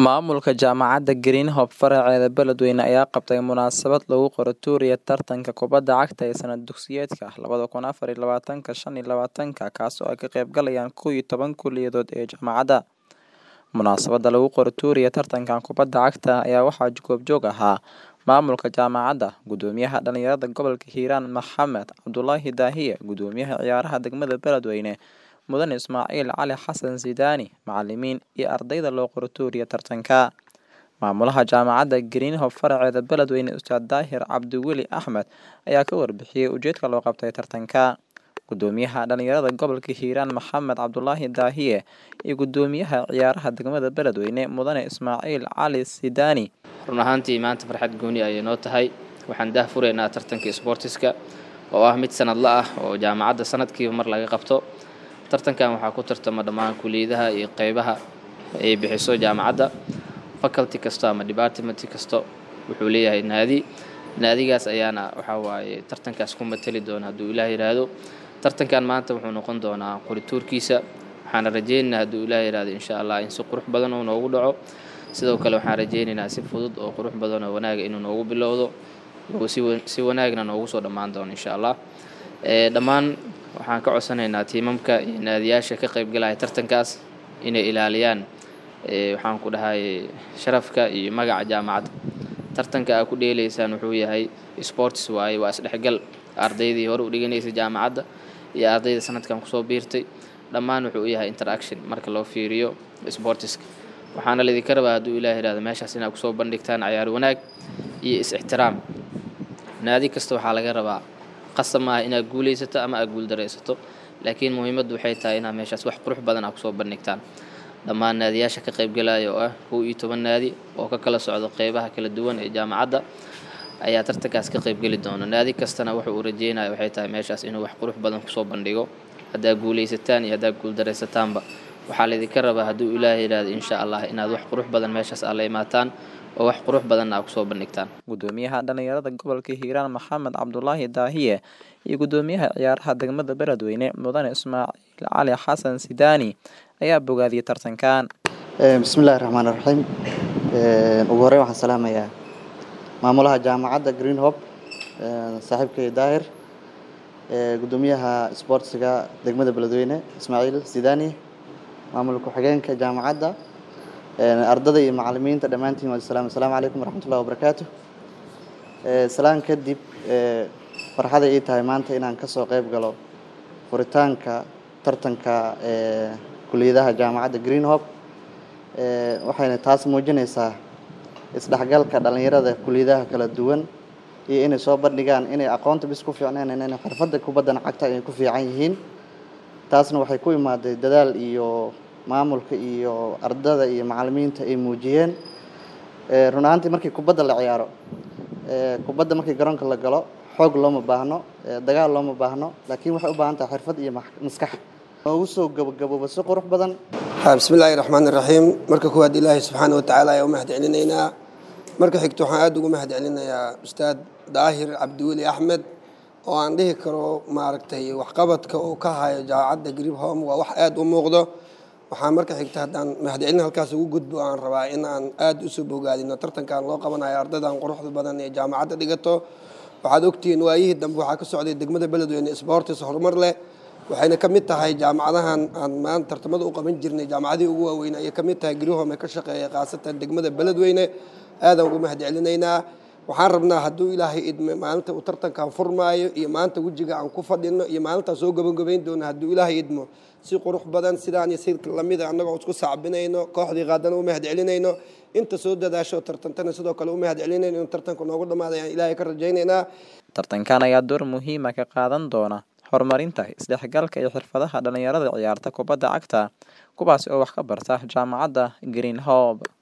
Maamulka Jaamacadda Green Hope faraceeda Beledweyne ayaa qabtay munaasabad lagu qoro tuuriya tartanka kubadda cagta ee sanad dugsiyeedka labada kun afar iyo labatanka shan iyo labatanka kaasoo ay ka qayb galayaan kow iyo toban kulliyadood ee jaamacadda. Munaasabada lagu qoro tuuriya tartankan kubadda cagta ayaa waxaa goobjoog ahaa maamulka jaamacadda, gudoomiyaha dhalinyarada gobolka Hiiraan Maxamed Cabdulaahi Daahiye, gudoomiyaha ciyaaraha degmada Beledweyne Mudane Ismaaciil Cali Xasan Sidaani, macalimiin iyo ardayda loo qoro tuuriya tartanka. Maamulaha Jaamacadda Green Hope faraceeda Beledweyne Ustaad Daahir Cabdi Weli Axmed ayaa ka warbixiyay ujeedka loo qabtay tartanka. Gudoomiyaha dhalinyarada gobolka Hiiraan Maxamed Cabdulaahi Daahiye iyo gudoomiyaha ciyaaraha degmada Beledweyne Mudane Ismaaciil Cali Sidaani run ahaantii maanta farxad gooni ayay noo tahay waxaan daah furaynaa tartanka isboortiska oo ah mid sanadla ah oo jaamacadda sanadkiiba mar laga qabto tartankan waxaa ku tartama dhammaan kuliyadaha iyo qeybaha ay bixiso jaamacadda faculty kasto ama department kasto wuxuu leeyahay naadi naadigaas ayaana waxaa waaye tartankaas ku matali doona hadduu ilaah yidhaahdo tartankan maanta wuxuu noqon doonaa qorituurkiisa waxaana rajeynaynaa hadduu ilaah yidhaahdo insha allah in si qurux badan uu noogu dhaco sidoo kale waxaan rajeynaynaa si fudud oo qurux badan oo wanaaga inuu noogu bilowdo si wanaagna noogu soo dhammaan doono insha allah dhammaan waxaan ka codsanaynaa tiimamka iyo naadiyaasha ka qaybgalaya tartankaas inay ilaaliyaan waxaan ku dhahay sharafka iyo magaca jaamacadda tartanka aa ku dheelaysaan wuxuu yahay sports waaye waa isdhexgal ardaydii hore u dhiganaysay jaamacadda iyo ardayda sanadkan kusoo biirtay dhammaan wuxuu yahay interaction marka loo fiiriyo sportiska waxaana laydinka rabaa hadduu ilaah yidhahdo meeshaas inaad kusoo bandhigtaan cayaar wanaag iyo is-ixtiraam naadi kasta waxaa laga rabaa qasab maaha inaad guulaysato ama aad guuldaraysato laakiin muhiimaddu waxay tahay inaad meeshaas wax qurux badan aad kusoo bandhigtaan dhammaan naadiyaasha ka qaybgalaya oo ah kow iyo toban naadi oo ka kala socdo qeybaha kala duwan ee jaamacadda ayaa tartankaas ka qaybgeli doona naadi kastana wuxuu uu rajeynaya waxay tahay meeshaas inuu wax qurux badan kusoo bandhigo haddaad guulaysataan iyo haddaad guuldareysataanba waxaa laydinka rabaa hadduu ilaah yidhaahdo insha allah inaad wax qurux badan meeshaas aad la imaataan oo wax qurux badanna aad kusoo bandhigtaan gudoomiyaha dhalinyarada gobolka hiiraan maxamed cabdulaahi daahiye iyo gudoomiyaha ciyaaraha degmada beledweyne mudane ismaaciil cali xasan sidaani ayaa bogaadiyay tartankan bismillahi raxmaan raxiim ugu horreyn waxaan salaamayaa maamulaha jaamacadda green hope saaxiibkay daahir gudoomiyaha isboortsiga degmada beledweyne ismaaciil sidaani maamul ku-xigeenka jaamacadda ardada iyo macalimiinta dhammaantiin waa salaam assalaamu calaykum waraxmatullahi wabarakaatu salaan kadib farxaday ii tahay maanta inaan kasoo qayb galo furitaanka tartanka kuliyadaha jaamacadda green hope waxayna taas muujinaysaa isdhexgalka dhalinyarada kuliyadaha kala duwan iyo inay soo bandhigaan inay aqoonta bis ku fiicneen inay xirfadda kubaddan cagta ay ku fiican yihiin taasna waxay ku imaaday dadaal iyo maamulka iyo ardada iyo macalimiinta ay muujiyeen run ahaantii markii kubadda la ciyaaro kubadda markii garoonka la galo xoog looma baahno dagaal looma baahno laakiin waxay u baahan tahay xirfad iyo maskax noogu soo gabagabooba si qurux badan bismillaahi raxmaan iraxiim marka kuwaad ilaahay subxaana watacaala ayaa u mahad celinaynaa marka xigto waxaan aada ugu mahad celinayaa ustaad daahir cabdiweli axmed oo aan dhihi karo maaragtay waxqabadka uu ka hayo jaamacadda grib home waa wax aada u muuqdo waxaa marka xigta haddaan mahadcelin halkaas ugu gudbo aan rabaa in aan aada usoo bogaadino tartankan loo qabanayo ardaydan quruxda badan ee jaamacadda dhigato waxaad ogtihiin waayihii dambe waxaa ka socday degmada beledweyne sportis horumar leh waxayna ka mid tahay jaamacadahan aan maanta tartamada u qaban jirnay jaamacadihii ugu waaweyn ayay ka mid tahay grihome ee ka shaqeeya khaasatan degmada beledweyne aadaan ugu mahad celinaynaa waxaan rabnaa hadduu ilaahay idme maalinta uu tartankan furmaayo iyo maanta wejiga aan ku fadhino iyo maalintaan soo gabagabayn doono hadduu ilaahay idmo si qurux badan sidaan iyo si lamida annagoo isku sacbinayno kooxdii qaadana u mahad celinayno inta soo dadaasho tartantana sidoo kale u mahad celinayno in tartanku noogu dhammaada ayaan ilaahay ka rajaynaynaa tartankan ayaa door muhiima ka qaadan doona horumarinta isdhexgalka iyo xirfadaha dhalinyarada ciyaarta kubadda cagta kuwaasi oo wax ka barta jaamacadda green hope